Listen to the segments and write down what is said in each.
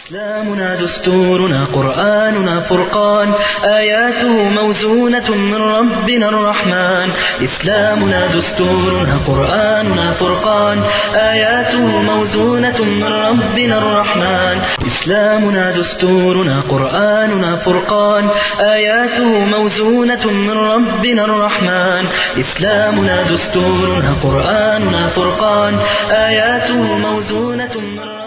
إسلامنا دستورنا قرآننا فرقان آياته موزونة من ربنا الرحمن إسلامنا دستورنا قرآننا فرقان آياته موزونة من ربنا الرحمن إسلامنا دستورنا قرآننا فرقان آياته موزونة من ربنا الرحمن إسلامنا دستورنا قرآننا فرقان آياته موزونة من ربنا الرحمن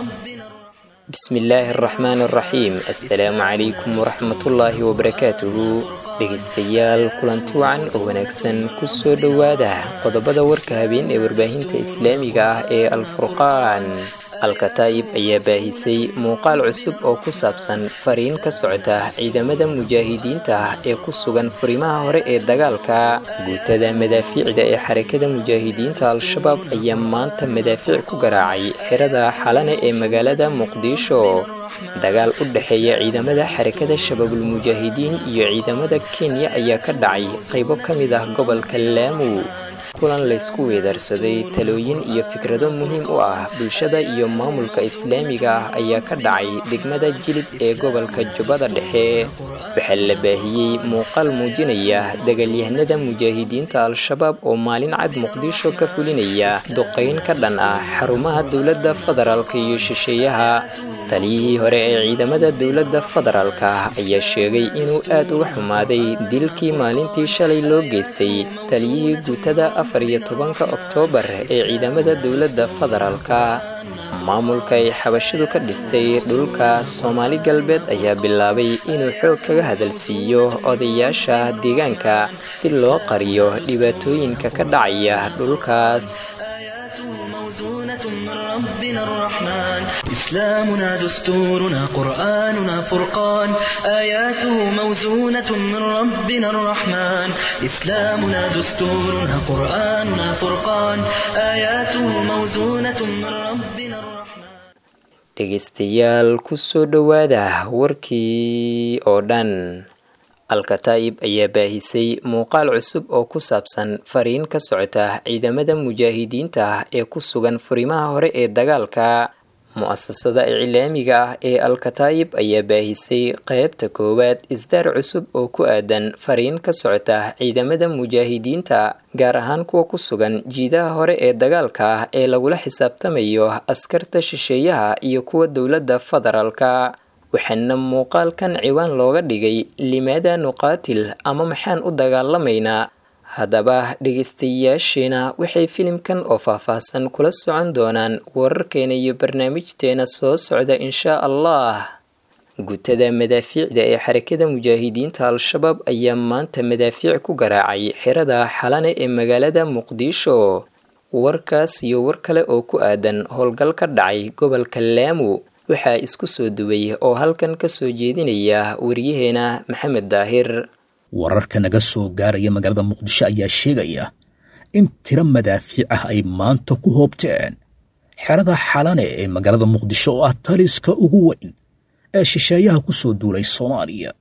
bismillaahi araxmaan araxiim assalaamu calaykum waraxmatullaahi wabarakaatuhu dhegaystayaal kulanti wacan oo wanaagsan kusoo dhowaada qodobada warka habeen ee warbaahinta islaamiga ah ee alfurqaan alkataa'ib ayaa baahisay muuqaal cusub oo ku saabsan fariin ka socda ciidamada mujaahidiinta ah ee ku sugan furimaha hore ee dagaalka guutada madaafiicda ee xarakada mujaahidiinta al-shabaab ayaa maanta madaafiic ku garaacay xirada xalane ee magaalada muqdisho dagaal u dhexeeya ciidamada xarakada shabaabulmujaahidiin iyo ciidamada kenya ayaa ka dhacay qaybo ka mid ah gobolka laamu kulan laysku weedaarsaday talooyin iyo fikrado muhiim u ah bulshada iyo maamulka islaamiga ah ayaa ka dhacay degmada jilib ee gobolka jubbada dhexe waxaa la baahiyey muuqaal muujinaya dagaalyahanada mujaahidiinta al-shabaab oo maalin cad muqdisho ka fulinaya duqayn ka dhan ah xarumaha dowladda federaalka iyo shisheeyaha taliyihii hore ee ciidamada dowladda federaalka ah ayaa sheegay inuu aad uga xumaaday dilkii maalintii shalay loo geystay taliyihii guutada afar iyo tobanka oktoobar ee ciidamada dowladda federaalka maamulka ay xabashidu ka dhistay dhulka soomaali galbeed ayaa bilaabay inuu xoog kaga hadalsiiyo odayaasha deegaanka si loo qariyo dhibaatooyinka ka dhacaya dhulkaas آياته موزونة من ربنا الرحمن إسلامنا دستورنا قرآننا فرقان آياته موزونة من ربنا الرحمن إسلامنا دستورنا قرآننا فرقان آياته موزونة من ربنا الرحمن dhegaystayaal kusoo dhowaada warkii oo dhan al-kataa'ib ayaa baahisay muuqaal cusub oo ku saabsan fariin ka socota ciidamada mujaahidiinta ah ee ku sugan furimaha hore ee dagaalka mu-asasada iclaamiga ah ee al-kataa'ib ayaa baahisay qeybta koowaad isdaar cusub oo ku aadan fariin ka socota ciidamada mujaahidiinta gaar ahaan kuwa ku sugan jiidaha hore ee dagaalka ah ee lagula xisaabtamayo askarta shisheeyaha iyo kuwa dowladda federaalka waxaana muuqaalkan ciwaan looga dhigay limaada nuqaatil ama maxaan u dagaalamaynaa haddaba dhegaystayaasheena waxay filimkan oo faahfaahsan kula socon doonaan wararkeena iyo barnaamijteena soo socda inshaa allah guutada madaafiicda ee xarakada mujaahidiinta al-shabaab ayaa maanta madaafiic ku garaacay xirada xalane ee magaalada muqdisho warkaas iyo war kale oo ku aadan howlgal ka dhacay gobolka laamu waxaa isku soo duway oo halkan ka soo jeedinaya wariyaheena maxamed daahir wararka naga soo gaaraya magaalada muqdisho ayaa sheegaya in tiro madaafiic ah ay maanta ku hoobteen xerada xalane ee magaalada muqdisho oo ah taliska ugu weyn ee shisheeyaha ku soo duulay soomaaliya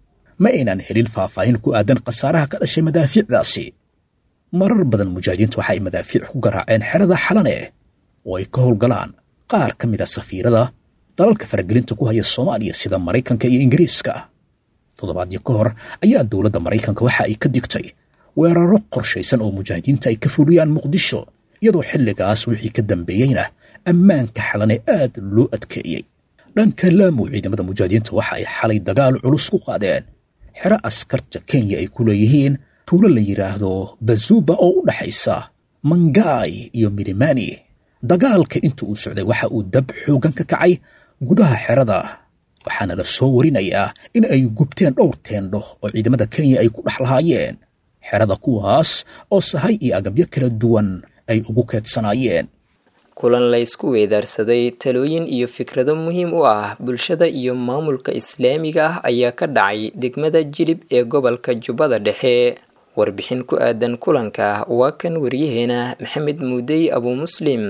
ma aynan helin faahfaahin ku aadan khasaaraha ka dhashay madaafiicdaasi marar badan mujaahidiinta waxa ay madaafiic ku garaaceen xerada xalane oo ay ka howlgalaan qaar ka mid a safiirada dalalka faragelinta ku haya soomaaliya sida maraykanka iyo ingiriiska toddobaadyo ka hor ayaa dowladda maraykanka waxa ay ka digtay weeraro qorshaysan oo mujaahidiinta ay ka fuliyaan muqdisho iyadoo xilligaas wixii ka dambeeyeyna ammaanka xalane aad loo adkeeyey dhanka laamu ciidamada mujaahidiinta waxa ay xalay dagaal culus ku qaadeen xero askarta kenya ay ku leeyihiin tuulo la yidhaahdo bazuba oo u dhaxaysa mangaay iyo milimani dagaalka inta uu socday waxa uu dab xoogan ka kacay gudaha xerada waxaana la soo warinayaa in ay gubteen dhowr teendho oo ciidamada kenya ay ku dhex lahaayeen xerada kuwaas oo sahay iyo agabyo kala duwan ay ugu keedsanaayeen kulan laysku weedaarsaday talooyin iyo fikrado muhiim u ah bulshada iyo maamulka islaamiga ah ayaa ka dhacay degmada jilib ee gobolka jubbada dhexe warbixin ku aadan kulanka waa kan waryaheena maxamed muudey abu muslim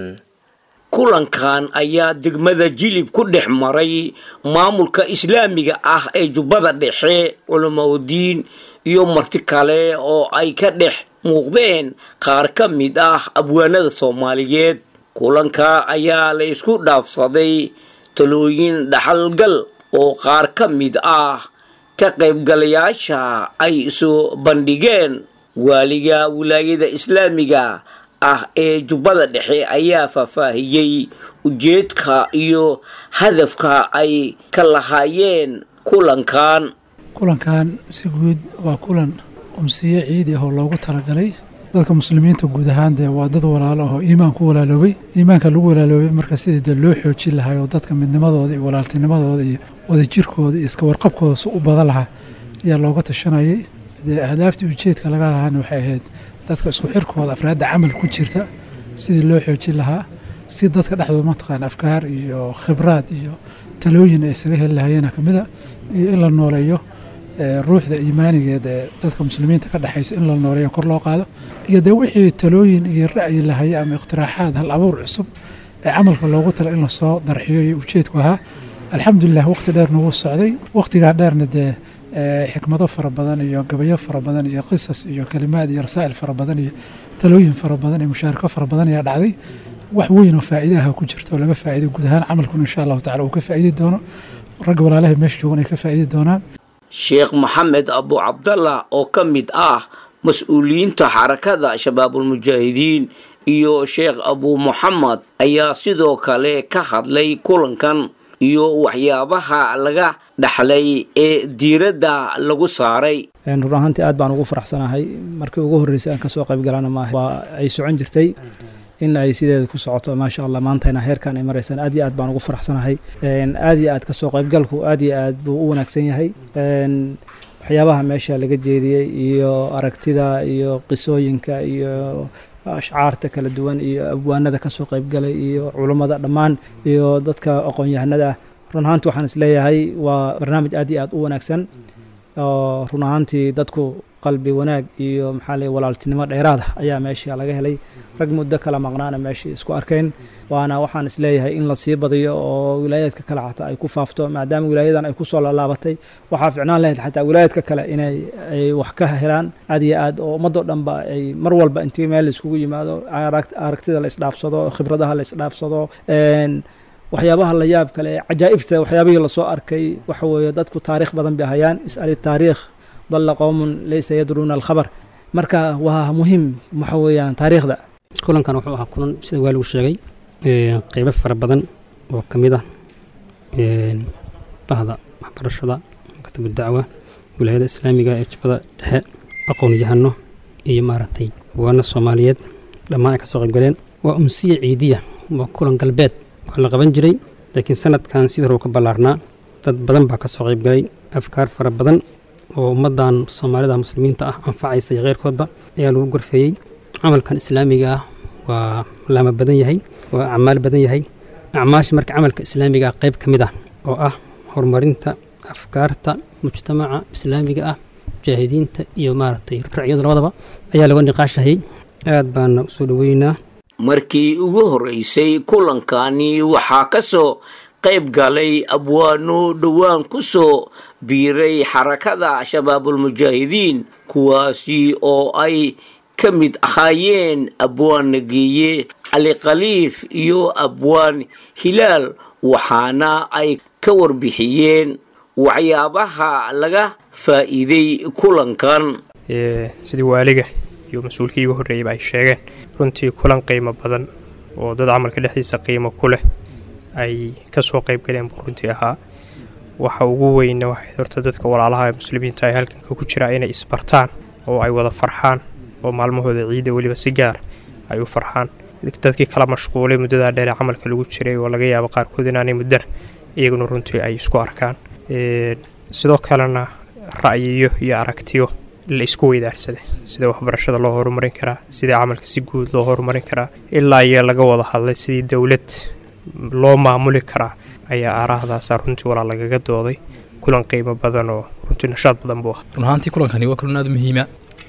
kulankan ayaa degmada jilib ku dhex maray maamulka islaamiga ah ee jubbada dhexe culamaudiin iyo marti kale oo ay ka dhex muuqdeen qaar ka mid ah abwaanada soomaaliyeed kulanka ayaa la isku dhaafsaday talooyin dhaxalgal oo qaar ka mid ah ka qaybgalayaasha ay soo bandhigeen waaliga wilaayada islaamiga ah ee jubbada dhexe ayaa faahfaahiyey ujeedka iyo hadafka ay ka lahaayeen kulankan kulankan si guud waa kulan umsiye ciidi ah oo loogu talagalay dadka muslimiinta guud ahaan dee waa dad walaalo ahoo iimaan ku walaaloobay iimaanka lagu walaaloobay marka sidii dee loo xoojin lahaa oo dadka midnimadooda iyo walaaltinimadooda iyo wadajirkooda iyo iska warqabkooda si u badan lahaa ayaa looga tashanayay dee ahdaaftii ujeedka laga lahaana waxay ahayd dadka isku xirkooda afraadda camal ku jirta sidii loo xoojin lahaa si dadka dhexdooda mataqaan afkaar iyo khibraad iyo talooyin ay isaga heli lahayeena ka mida iyo in la nooleeyo ruuxda iimaanigeed ee dadka muslimiinta ka dhexaysa in la nooleeyo kor loo qaado iyo dee wixii talooyin iyo ra'yi lahaye ama iqtiraaxaad hal abuur cusub ee camalka loogu tala in lasoo darxiyo iyo ujeedku ahaa alxamdulilah waqti dheer nagu socday waqtigaa dheerna dee xikmado fara badan iyo gabayo fara badan iyo qisas iyo kalimaad iyo rasaa'il fara badan iyo talooyin fara badan iyo mushaarako fara badan ayaa dhacday wax weyn oo faa'iidaha ku jirta oo laga faa'iiday guud ahaan camalkuna insha allahu tacala uu ka faa'iidi doono ragga walaalaha meesha joogan ay ka faa'iidi doonaan sheekh maxamed abu cabdallah oo ka mid ah mas-uuliyiinta xarakada shabaabulmujaahidiin iyo sheekh abu muxamed ayaa sidoo kale ka hadlay kulankan iyo waxyaabaha laga dhaxlay ee diiradda lagu saaray run ahaantii aad baan ugu faraxsanahay markii ugu horreysay aan kasoo qayb galana maaha waa ay socon jirtay in ay sideeda ku socoto maasha allah maantayna heerkan ay maraysaan aad iyo aad baan ugu faraxsanahay aad iyo aad kasoo qaybgalku aad iyo aad buu u wanaagsan yahay waxyaabaha meesha laga jeediyey iyo aragtida iyo qisooyinka iyo ashcaarta kala duwan iyo abwaanada kasoo qaybgalay iyo culummada dhammaan iyo dadka aqoon-yahanada ah run ahaantii waxaan isleeyahay waa barnaamij aad iyo aad u wanaagsan oo run ahaantii dadku qalbi wanaag iyo maxaa lay walaaltinimo dheeraada ayaa meesha laga helay rag muddo kala maqnaana meeshii isku arkayn waana waxaan isleeyahay in lasii badiyo oo wilaayaadka kale xataa ay ku faafto maadaama wilaayadan ay kusoo laalaabatay waxaa ficnaan lahayd xataa wilaayaadka kale inay ay wax ka helaan aad iyo aad oo ummadoo dhanba ay mar walba intii meel laiskugu yimaado aragtida la isdhaafsado khibradaha la isdhaafsado waxyaabaha la yaab kale cajaa'ibta waxyaabihii lasoo arkay waxa weeye dadku taariikh badan bay hayaan is'ali taariikh dalla qowmun laysa yadruuna alkhabar marka waa muhiim waxa weeyaan taariikhda kulankan wuxuu ahaa kulan sida waaligu sheegay qeybo fara badan oo ka mid ah bahda waxbarashada maktabu dacwa wilaayada islaamiga ee jubbada dhexe aqoon-yahano iyo maaragtay waana soomaaliyeed dhammaan ay ka soo qaybgaleen waa umsiya ciidiya waa kulan galbeed waa la qaban jiray laakiin sanadkan sidii hore u ka ballaarnaa dad badan baa ka soo qaybgalay afkaar fara badan oo ummaddan soomaalida muslimiinta ah anfacaysa iyo keyrkoodba ayaa lagu gorfeeyey camalkan islaamiga ah waa laama badan yahay waa acmaal badan yahay acmaasha marka camalka islaamiga ah qayb ka mid ah oo ah horumarinta afkaarta mujtamaca islaamiga ah mujaahidiinta iyo maaragtay racyadu labadaba ayaa laga niqaashahayay aad baana usoo dhoweynaa markii ugu horreysay kulankani waxaa ka soo qayb galay abwaano dhowaan ku soo biiray xarakada shabaabulmujaahidiin kuwaasi oo ay ka mid ahaayeen abwaan nageeye cali khaliif iyo abwaan hilaal waxaana ay ka warbixiyeen waxyaabaha laga faa'iiday kulankan sidii waaliga iyo mas-uulkii igu horreeyeyba ay sheegeen runtii kulan qiimo badan oo dad camalka dhexdiisa qiimo ku leh ay ka soo qayb galeen buu runtii ahaa waxa ugu weyna waxay horta dadka walaalaha muslimiinta ay halkanka ku jiraa inay isbartaan oo ay wada farxaan oo maalmahooda ciidda weliba si gaar ay u farxaan dadkii kala mashquulay muddadaa dheere camalka lagu jiray oo laga yaabo qaarkood inaanay muddana iyaguna runtii ay isku arkaan sidoo kalena ra'yiyo iyo aragtiyo la isku weydaarsaday sida waxbarashada loo horumarin karaa sida camalka si guud loo horumarin karaa ilaa iyo laga wada hadlay sidii dowlad loo maamuli karaa ayaa aaraahdaasa runtii walaa lagaga dooday kulan qiimo badan oo runtii nashaad badan buu ah run ahaantii kulankani waa kulan aad u muhiima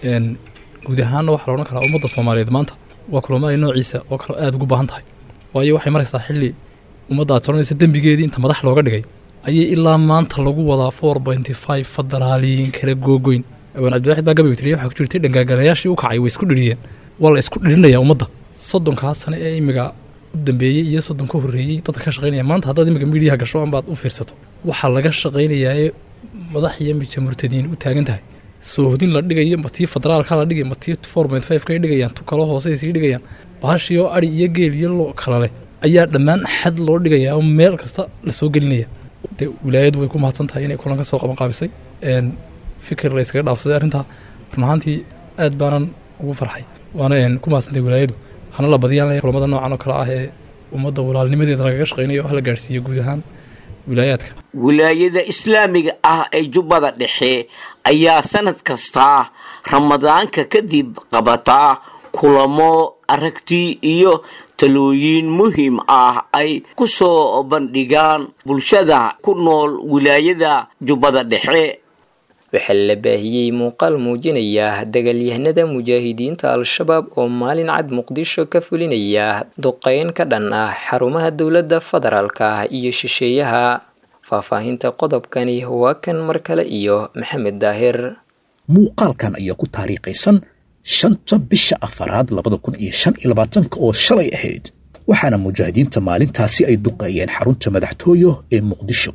guud ahaanna waxaa loodhan karaa ummadda soomaaliyeed maanta waa kulamaday noociisa oo kale aad ugu baahan tahay waayo waxay maraysaa xilli ummadda aad soranaysa dembigeedii inta madax looga dhigay ayay ilaa maanta lagu wadaa four pointy five federaaliyiin kala googoyn awaan cabdiwaxid baa gabaygu tiriya waxaa ku jirtay dhangaagalayaashii u kacay way isku dhiriyeen waa la isku dhirinaya ummadda soddonkaas sane ee imiga u dambeeyey iyo soddon ka horreeyey dadka ka shaqaynaya maanta haddaad iminka miidiyaha gasho anbaad u fiirsato waxaa laga shaqaynayaa ee madax iyo mija murtadiin u taagan tahay soohodin la dhigayo ma tii federaalka la dhigay ma tii four point five kay dhigayaan tu kalo hoose sii dhigayaan bahashii oo ari iyo geel iyo lo kala leh ayaa dhammaan xad loo dhigayaa oo meel kasta la soo gelinaya dee wilaayadu way ku mahadsan tahay inay kulanka soo qaban qaabisay fikir la yskaga dhaafsaday arrintaa run ahaantii aad baanan ugu farxay waana ku mahadsantahay wilaayadu hana la badiyaan kulamada noocan oo kale ah ee ummadda walaalnimadeeda lagaga shaqaynayo hala gaarhsiiyo guud ahaan wilaayaadka wilaayada islaamiga ah ee jubbada dhexe ayaa sanad kasta ramadaanka kadib qabataa kulamo aragti iyo talooyin muhiim ah ay ku soo bandhigaan bulshada ku nool wilaayada jubbada dhexe waxaa la baahiyey muuqaal muujinaya dagaalyahanada mujaahidiinta al-shabaab oo maalin cad muqdisho ka fulinaya duqeyn ka dhan ah xarumaha dowladda federaalka iyo shisheeyaha faahfaahinta qodobkani waa kan mar kale iyo maxamed daahir muuqaalkan ayaa ku taariikhaysan shanta bisha afaraad labada kun iyo shan iyo labaatanka oo shalay ahayd waxaana mujaahidiinta maalintaasi ay duqeeyeen xarunta madaxtooyo ee muqdisho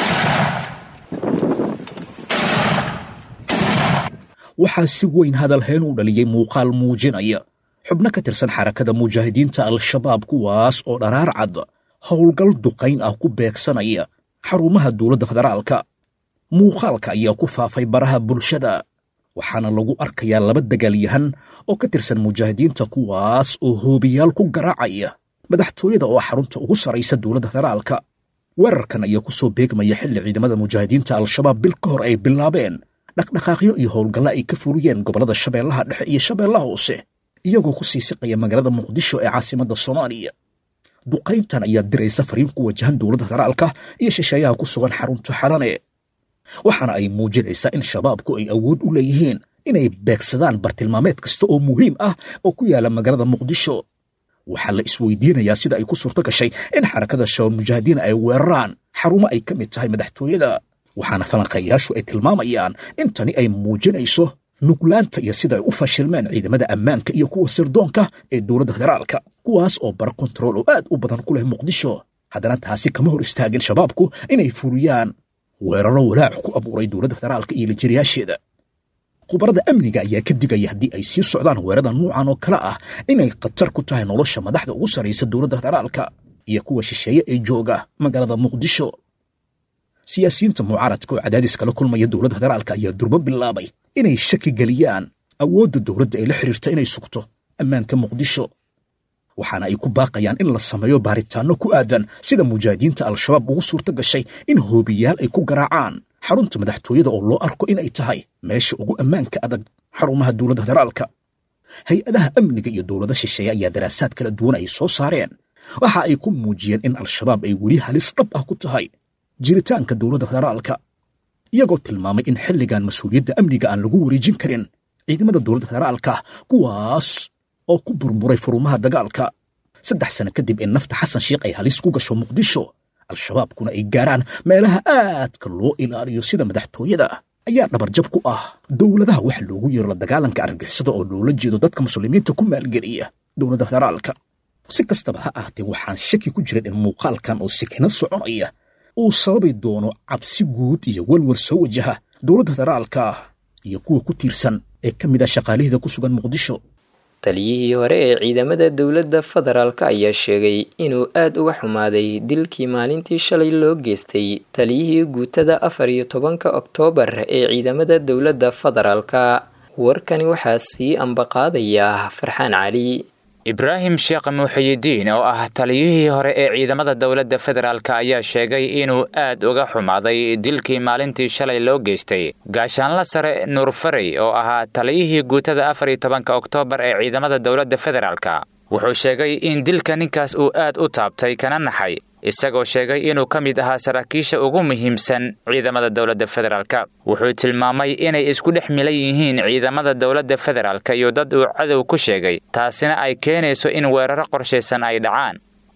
waxaa si weyn hadalhayn u dhaliyey muuqaal muujinaya xubno ka tirsan xarakada mujaahidiinta al-shabaab kuwaas oo dharaar cad howlgal duqayn ah ku beegsanaya xarumaha dowladda federaalka muuqaalka ayaa ku faafay baraha bulshada waxaana lagu arkayaa laba dagaalyahan oo ka tirsan mujaahidiinta kuwaas oo hoobiyaal ku garaacaya madaxtooyada oo xarunta ugu saraysa dowladda federaalka weerarkan ayaa ku soo beegmaya xilli ciidamada mujaahidiinta al-shabaab bil ka hor ay bilaabeen dhaqdhaqaaqyo iyo howlgalla ay ka fuliyeen gobollada shabeellaha dhexe iyo shabeellaha hoose iyagoo ku sii siqaya magaalada muqdisho ee caasimadda soomaaliya duqayntan ayaa diraysa fariin ku wajahan dowladda federaalka iyo shisheeyaha ku sugan xarunta xalane waxaana ay muujinaysaa in shabaabku ay awood u leeyihiin inay beegsadaan bartilmaameed kasta oo muhiim ah oo ku yaala magaalada muqdisho waxaa la isweydiinayaa sida ay ku suurto gashay in xarakada shabaab mujaahidiin ay weeraraan xarumo ay ka mid tahay madaxtooyada waxaana falanqayaashu ay tilmaamayaan in tani ay muujinayso nuglaanta iyo sida ay u fashilmeen ciidamada ammaanka iyo kuwa sirdoonka ee dowladda federaalka kuwaas oo bara kontarool oo aad u badan ku leh muqdisho haddana taasi kama hor istaagin shabaabku inay fuliyaan weeraro walaac ku abuuray dowladda federaalka iyo lijiriyaasheeda khubarada amniga ayaa ka digaya haddii ay sii socdaan weerada nuucan oo kale ah inay khatar ku tahay nolosha madaxda ugu sarraysa dowladda federaalka iyo kuwa shisheeye ee jooga magaalada muqdisho siyaasiyiinta mucaaradka oo cadaadis kala kulmaya dowladda federaalka ayaa durbo bilaabay inay shaki geliyaan awoodda dowladda ee la xiriirta inay sugto ammaanka muqdisho waxaana ay ku baaqayaan in la sameeyo baaritaanno ku aadan sida mujaahidiinta al-shabaab ugu suurto gashay in hoobiyaal ay ku garaacaan xarunta madaxtooyada oo loo arko inay tahay meesha ugu ammaanka adag xarumaha dowladda federaalka hay-adaha amniga iyo dowlada shisheeye ayaa daraasaad kala duwan ay soo saareen waxa ay ku muujiyeen in al-shabaab ay weli halis dhab ah ku tahay jiritaanka dowladda federaalka iyagoo tilmaamay in xilligan mas-uuliyadda amniga aan lagu wareejin karin ciidamada dowladda federaalka kuwaas oo ku burburay furumaha dagaalka saddex sano kadib in nafta xasan sheikh ay halis ku gasho muqdisho al-shabaabkuna ay gaaraan meelaha aadka loo ilaaliyo sida madaxtooyada ayaa dhabarjab ku ah dowladaha waxa loogu yeero la dagaalanka argagixisada oo loola jeedo dadka muslimiinta ku maalgeliya dowladda federaalka si kastaba ha ahaatee waxaan shaki ku jiran in muuqaalkan oo sikino soconaya uu sababi doono cabsi guud iyo welwel soo wajaha dowladda federaalka iyo kuwa ku tiirsan ee ka mid ah shaqaalihida ku sugan muqdisho taliyihii hore ee ciidamada dowladda federaalk ayaa sheegay inuu aada uga xumaaday dilkii maalintii shalay loo geystay taliyihii guutada afar iyo tobanka oktoobar ee ciidamada dowladda federaalka warkani waxaa sii ambaqaadaya farxaan cali ibraahim sheekh muuxiyidiin oo ah taliyihii hore ee ciidamada dowladda federaalk ayaa sheegay inuu aad uga xumaaday dilkii maalintii shalay loo geystay gaashaanla sare nuur farey oo ahaa taliyihii guutada afar iyo tobanka oktoobar ee ciidamada dowladda federaalka wuxuu sheegay in dilka ninkaas uu aad u taabtay kana naxay isagoo sheegay inuu ka mid ahaa saraakiisha ugu muhiimsan ciidamada dowladda federaalka wuxuu tilmaamay inay isku dhex milan yihiin ciidamada dowladda federaalka iyo dad uu cadow ku sheegay taasina ay keenayso in weeraro qorshaysan ay dhacaan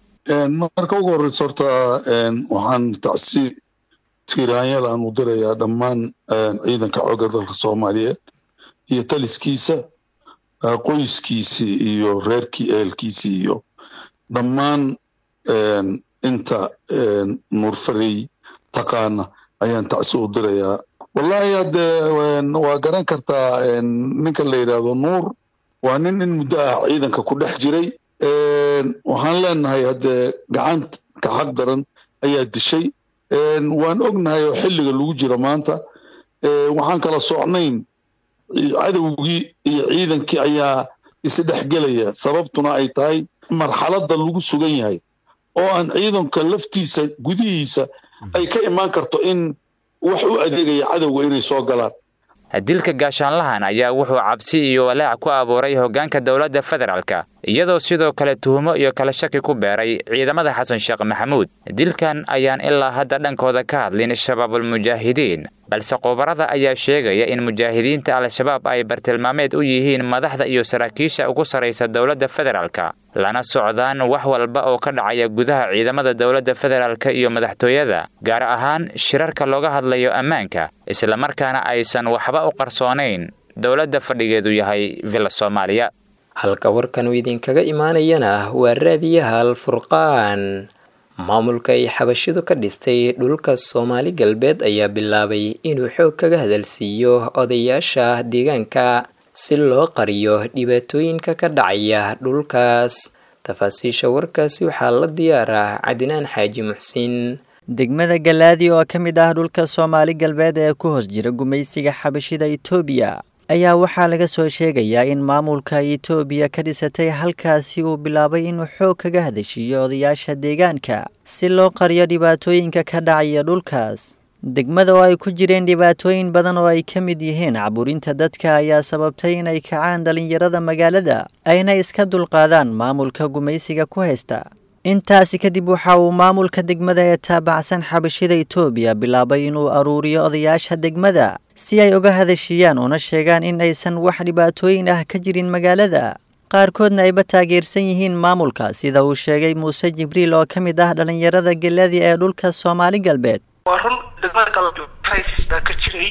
marka ugu horreysa horta waxaan tacsi tiiraanyaal aan u dirayaa dhammaan ciidanka xoogga dalka soomaaliyeed iyo taliskiisa qoyskiisii iyo reerkii ehelkiisii iyo dhammaan inta nuurfarey taqaana ayaan tacsi u dirayaa wallahi haddee waa garan kartaa ninka la yidhaahdo nuur waa nin in muddo ah ciidanka ku dhex jiray waxaan leenahay haddee gacanta xaq daran ayaa dishay waan ognahay oo xilliga lagu jiro maanta waxaan kala socnayn cadowgii iyo ciidankii ayaa isdhexgelaya sababtuna ay tahay marxaladda lagu sugan yahay oo aan ciidanka laftiisa gudihiisa ay ka imaan karto in wax u adeegaya cadowga inay soo galaan dilka gaashaanlahan ayaa wuxuu cabsi iyo walaac ku abuuray hoggaanka dowladda federaalka iyadoo sidoo kale tuhumo iyo kala shaki ku beeray ciidamada xasan sheekh maxamuud dilkan ayaan ilaa hadda dhankooda ka hadlin shabaabulmujaahidiin balse khubarada ayaa sheegaya in mujaahidiinta al-shabaab ay bartilmaameed u yihiin madaxda iyo saraakiisha ugu sarraysa dowladda federaalka lana socdaan wax walba oo ka dhacaya gudaha ciidamada dowladda federaalka iyo madaxtooyada gaar ahaan shirarka looga hadlayo ammaanka islamarkaana aysan waxba u qarsoonayn dowladda fadhigeedu yahay villa soomaaliya halka warkan uu idinkaga imaanayana waa raadiyaha alfurqaan maamulka ay xabashidu ka dhistay dhulka soomaali galbeed ayaa bilaabay inuu xoog kaga hadalsiiyo odayaasha deegaanka si loo qariyo dhibaatooyinka ka dhacaya dhulkaas tafaasiisha warkaasi waxaa la diyaaraa cadinaan xaaji muxsin degmada galaadi oo ka mid ah dhulka soomaali galbeed ee ku hoos jira gumaysiga xabashida itoobiya ayaa waxaa laga soo sheegayaa in maamulka itoobiya ka dhisatay halkaasi uu bilaabay inuu xoog kaga hadashiiyo odayaasha deegaanka si loo qariyo dhibaatooyinka ka dhacaya dhulkaas degmada oo ay ku jireen dhibaatooyin badan oo ay ka mid yihiin caburinta dadka ayaa sababtay inay kacaan dhallinyarada magaalada ayna iska dulqaadaan maamulka gumaysiga ku haysta intaasi kadib waxa uu maamulka degmada ee taabacsan xabashida itoobiya bilaabay inuu aruuriyo odayaasha degmada si ay uga hadashiiyaan una sheegaan in aysan wax dhibaatooyin ah ka jirin magaalada qaarkoodna ayba taageersan yihiin maamulka sida uu sheegay muuse jibriil oo ka mid ah dhallinyarada geladi ee dhulka soomaali galbeed waa run degmada galbeed crisis baa ka jiray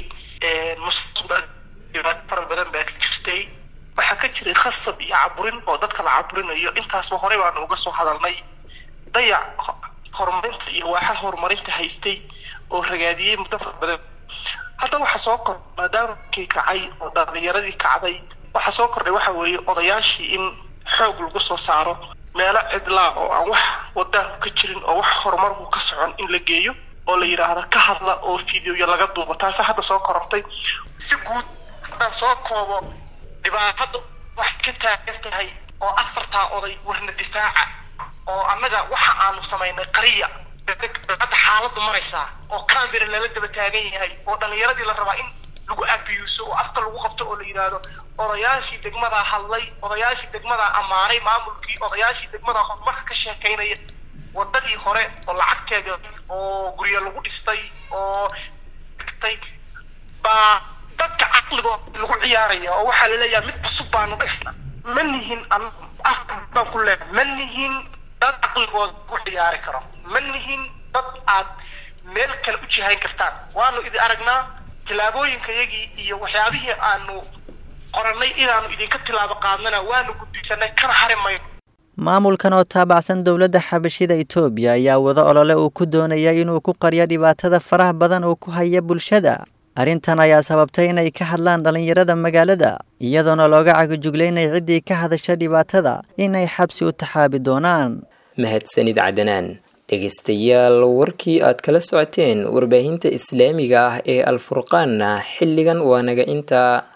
dhibaato fara badan baa ka jirtay waxaa ka jiray khasab iyo caburin oo dadka la caburinayo intaasba horey baanu uga soo hadalnay dayac horumarinta iyo waaxa horumarinta haystay oo ragaadiyey muddo fara badan hadda waxaa soo kor maadaama kii kacay oo dhalinyaradii kacday waxaa soo kordhay waxa weeye odayaashii in xoog lagu soo saaro meelo cidlaa oo aan wax wadaahu ka jirin oo wax horumarku ka socon in la geeyo oo la yidhaahdo ka hadla oo fideoya laga duubo taasi hadda soo korortay si guud haddaan soo koobo dhibaatada waxay ka taagan tahay oo afartaa oday warna difaaca oo annaga waxa aanu samaynay qariya hadda xaaladdu maraysaa oo cambera lala daba taagan yahay oo dhallinyaradii la rabaa in lagu abiyuuso oo afka lagu qabto oo la yidhaahdo odayaashii degmadaa hadlay odayaashii degmadaa ammaanay maamulkii odayaashii degmadaa horumarka ka sheekaynaya wadadii hore oo lacagteeda oo guryo lagu dhistay oo dhigtay baa dadka caqligooda lagu ciyaaraya oo waxaa laleeyahay mid cusub baanu dhigna ma nihin afka baan ku leeyahay ma nihin dad caqligooda lagu ciyaari karo ma nihin dad aad meel kale u jihayn kartaan waanu idin aragnaa tillaabooyinkayagii iyo waxyaabihii aanu qorannay inaanu idinka tilaabo qaadnana waanu gudbisanay kana hari mayno maamulkan oo taabacsan dowladda xabashida itoobiya ayaa wada olole uu ku doonaya inuu ku qariyo dhibaatada faraha badan uu ku haya bulshada arrintan ayaa sababtay inay ka hadlaan dhallinyarada magaalada iyadoona looga cagajuglaynay ciddii ka hadasha dhibaatada inay xabsi u taxaabi doonaan mahadsanid cadanaan dhegaystayaal warkii aad kala socoteen warbaahinta islaamiga ah ee alfurqaanna xilligan waa naga intaa